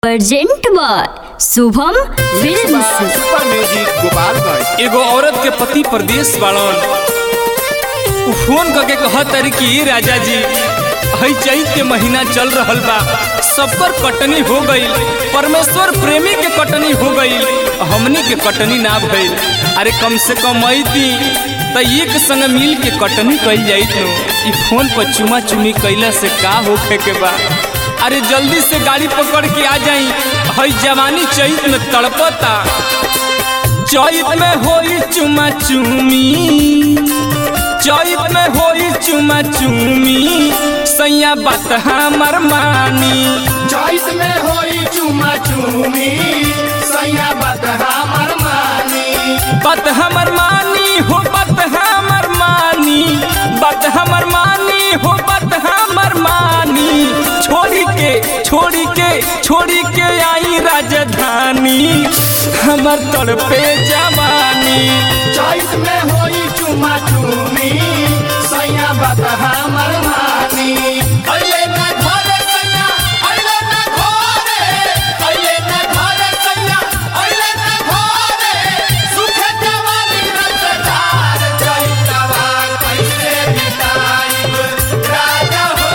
urgent by Shubham films super music Gopalganj एगो औरत के पति परदेश बाड़न उ फोन करके कहत तारी कि राजा जी हई चैत के महीना चल रहल बा सबकर कटनी हो गई परमेश्वर प्रेमी के कटनी हो गई हमनी के कटनी ना भइल अरे कम से कम अइती त एक संग मिल के कटनी कइल जाइत नो ई फोन पर चुमा चुमी कइला से का होखे के बा अरे जल्दी से गाड़ी पकड़ के आ जाई हई जवानी चैत में तड़पता चैत में होई चुमा चुमी चैत में होई चुमा चुमी सैया बात हमर मानी चॉइस में होई चुमा चुमी सैया बात हमर मानी बात हमर मानी हो बात हमर मानी बात हमर मानी हो बात हमर मानी छोड़ी के छोड़ी के छोड़ी के आई राजधानी हमर तड़पे जवानी चॉइस में होई चुमा चुमी सैया बात हमर मानी अइले ना घरे सैया अइले ना घरे अइले ना घरे सैया अइले ना घरे सुखे जवानी रसदार चैतवा कैसे बिताइब राजा हो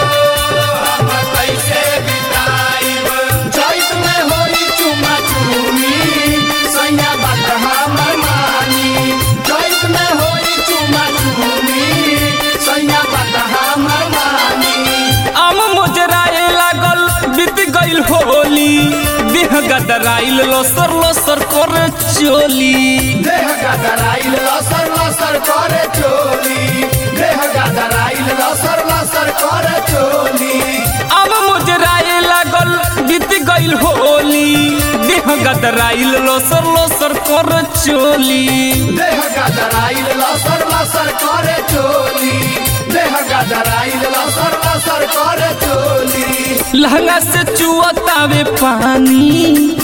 हम कैसे बिताइब चॉइस में होई चुमा चुमी सैया बात हमर मानी चॉइस में होई चुमा चुमी सैया बात हमर मानी आम मोजराए लागल बीत गइल होली देह गदराइल लसर लसर कर चोली देह गदराइल लसर लसर करे चोली देह गदराइल लसर लसर करे चोली आम मोजराए लागल बीत गइल होली देह गदराइल लसर लसर कर चोली देह गदराइल लसर लसर करे चोली देह गदराइल लसर लसर करे चोली लहंगा से चुअतावे पानी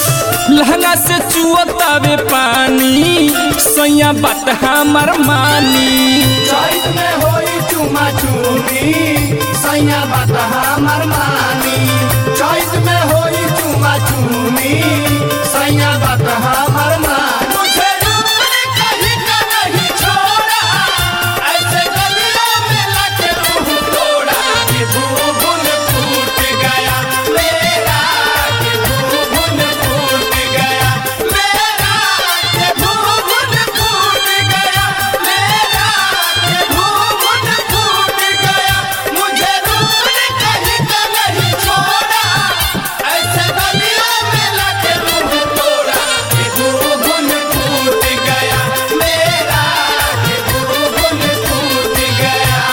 लहंगा से चुअतावे पानी सैया बात हमर मानी चैत में होई चुमा चुमी सैया बात हमर मानी चैत में होई चुमा चुमी सैया बात हमर मानी तुझे रूपने कहीं का नहीं छोड़ा ऐसे गलियों में लगे मुंह तोड़ा कि भूभुन फूट गया मेरा कि भूभुन फूट गया मेरा कि भूभुन फूट गया मेरा कि भूभुन फूट गया मुझे रूपने कहीं का नहीं छोड़ा ऐसे गलियों में लगे मुंह तोड़ा कि भूभुन फूट गया मेरा कि भूभुन फूट गया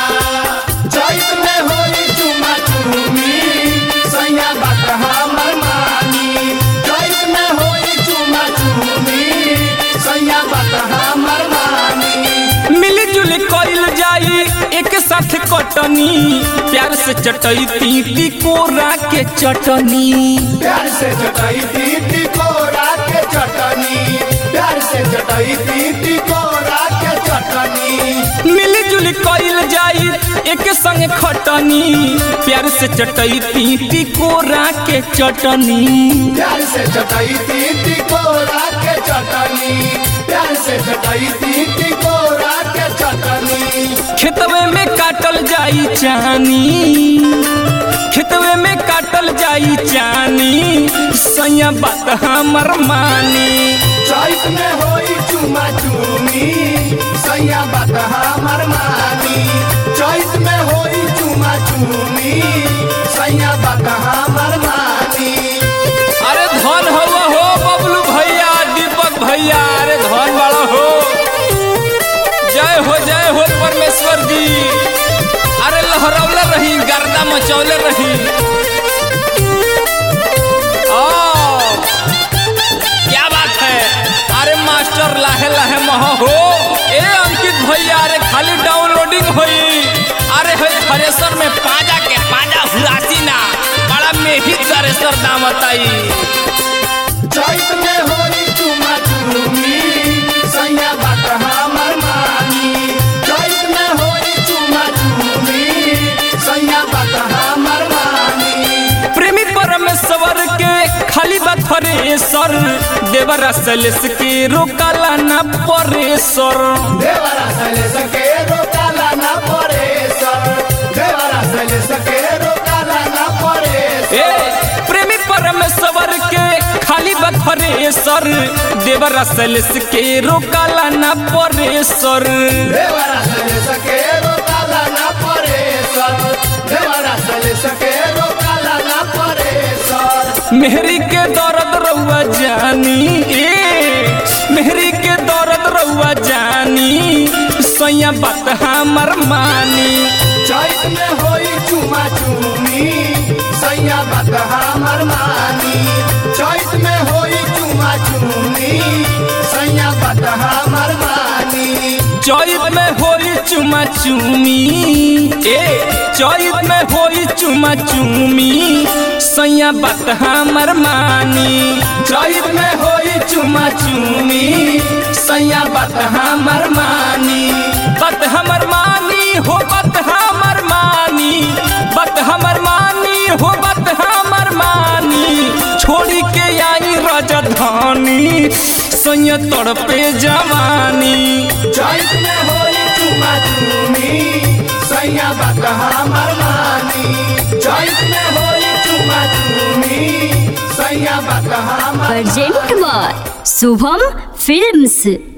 चैत में होई चुमा चुमी सैया बात हमर मानी चैत में होई चुमा चुमी सैया बात हमर मानी मिली जुली कइल जाई एक साथ कटनी प्यार से चटई तीती कोरा के चटनी प्यार से चटाई दीदी को के चटनी प्यार से चटाई दीदी को के चटनी मिली जुली कइल जाई एक संग खटनी प्यार से चटई तीती कोरा के चटनी प्यार से चटाई दीदी को के चटनी प्यार से चटाई दीदी को के चटनी खेतवे में काटल जाई चानी खेतवे में काटल जाई चानी सैया बात हमर मानी चैत में होई चुमा चुमी सैया बात हमर मानी चैत में होई चुमा चुमी सैया बात हमर मानी अरे धन हवा हो बबलू भैया दीपक भैया अरे धन बड़ा हो जय हो जय हो परमेश्वर जी अरे लहरौले रही गर्दा मचौले रही ओ, क्या बात है अरे मास्टर लाहे लाहे मह हो ए अंकित भैया अरे खाली डाउनलोडिंग होई अरे है थ्रेसर में पाजा के पाजा हुरासी ना बड़ा मेही थ्रेसर दाम बताई चैत में होई चुमा चुमी सैया बात हमर मानी चैत में होई चुमा चुमी सैया बात हमर मानी प्रेमी परमेश्वर के सर देवरा सलेस के रोकाला ना परे सर देवरा सले सके रोकाला ना परे सर देवरा सले सके रोकाला ना परे ए प्रेमी परमेश्वर के खाली बखरे सर देवरा सलेस के रोकाला ना परे सर देवरा सले सके रोकाला ना परे सर देवरा सले सके रोकाला ना परे सर मेहरी के दर्द रउआ जानी ए मेहरी के दर्द रउआ जानी सैया बात हमर मानी चैत में होई चुमा चुमी सैया बात हमर मानी चैत में होई चुमा चुमी सैया बात हमर मानी चैत में होई चुमा चुमी ए चैत में होई चुमा चुमी सैया बात हमर मानी चैत में होई चुमा चुमी सैया बात हमर मानी बात हमर मानी हो बात हमर मानी बात हमर मानी हो बात हमर मानी छोड़ी के आई राजधानी सैया तड़पे जवानी चैत में होई चुमा चुमी सैया बात हमर मानी चैत में होई चुमा चुमी सैया बात हमर प्रेजेंट बाय शुभम फिल्म्स